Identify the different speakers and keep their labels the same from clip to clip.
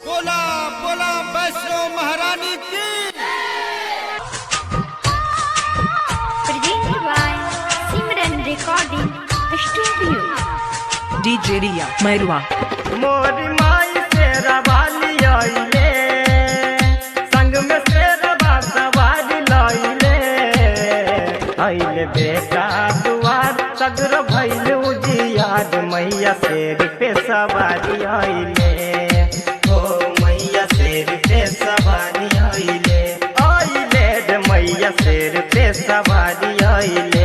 Speaker 1: बोला बोला वैष्णो महारानी की
Speaker 2: Presented by Simran Recording Studio.
Speaker 3: DJ Ria Mairua
Speaker 4: मोरी माई से रवाली आइले संग में से रवा सवारी लाइले आइले बेटा दुआर सगर भइल उजियार मैया शेर पे सवारी आइले ओ मैया शेर पे सवारी आइले आइले रे मैया शेर पे सवारी आइले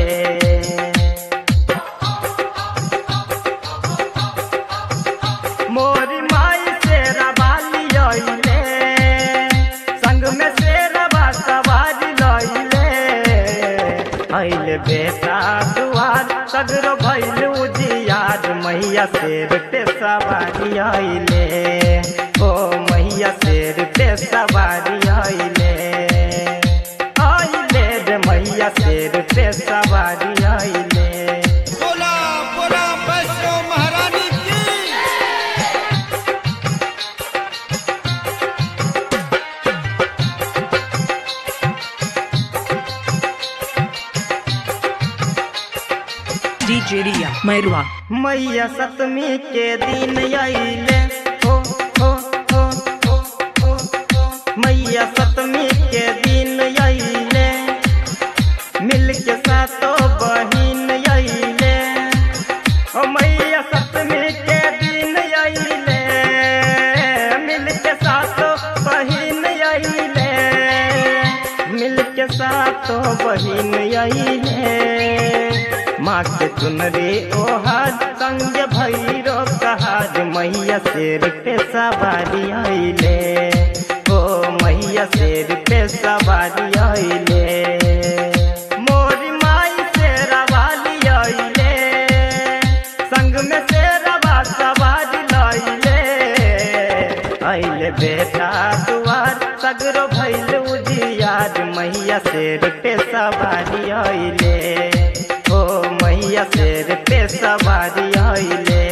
Speaker 4: मोरी माई से रवाली आइले संग में से रवा सवारी लाइले आइले बेटा दुआर सगरो भइल उजियार मैया शेर पे सवारी आइले ओ मैया शेर पे सवारी आइले आइले रे मैया शेर पे सवारी आइले
Speaker 1: बोला बोला वैष्णो महारानी की
Speaker 3: DJ Ria Mairua
Speaker 4: मैया सतमी के दिन आइले हो हो हो हो हो हो मैया सतमी के दिन आइले मिल के सातो बहिन आइले ओ मैया सतमी के दिन आइले मिल के सातो बहिन आइले मिल के सातो बहिन आइले माँ के चुनरी ओहार संग भैरो कहार मैया शेर पे सवारी आइले ओ मैया शेर पे सवारी आइले मोरी माई से रवाली आइले संग में से रवा सवारी लाइले आइले बेटा दुआर सगरो भैल उजियार मैया शेर पे सवारी आइले ओ मैया शेर पे सवारी आइले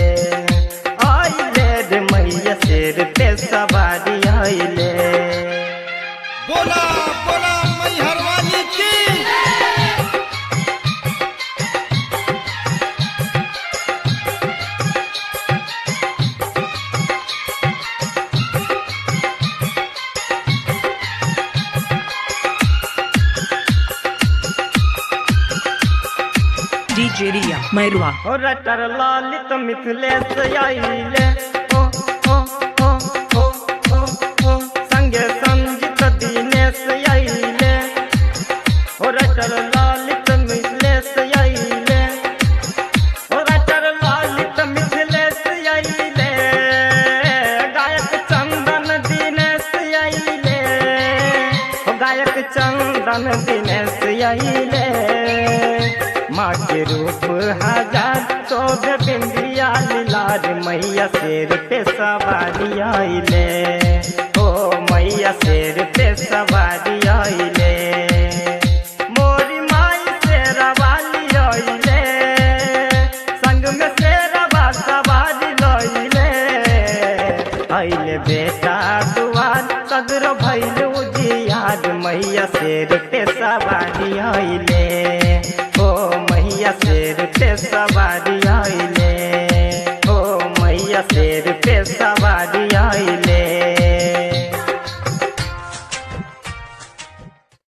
Speaker 4: आइले रे मैया शेर पे सवारी आइले
Speaker 1: बोला बोला मैहर वाली की
Speaker 3: DJ Ria Mairua
Speaker 4: ओ रटर लालित मिथिलेश आइले ओ ओ ओ ओ ओ ओ संगे संजित दिनेश आइले ओ रटर लालित मिथिलेश आइले ओ रटर लालित मिथिलेश आइले गायक चंदन दिनेश आइले ओ गायक चंदन दिनेश आइले माँ के रूप हजार चौध बिंदिया लाल मैया शेर पे सवारी आइले ओ मैया शेर पे सवारी आइले मोरी माई से रवाली आइले संग में से रवा सवारी लाइले आइले बेटा दुआर सगरो भैल उजियार मैया शेर पे सवारी आइले ओ मैया शेर पे सवारी आइले ओ मैया शेर पे सवारी आइले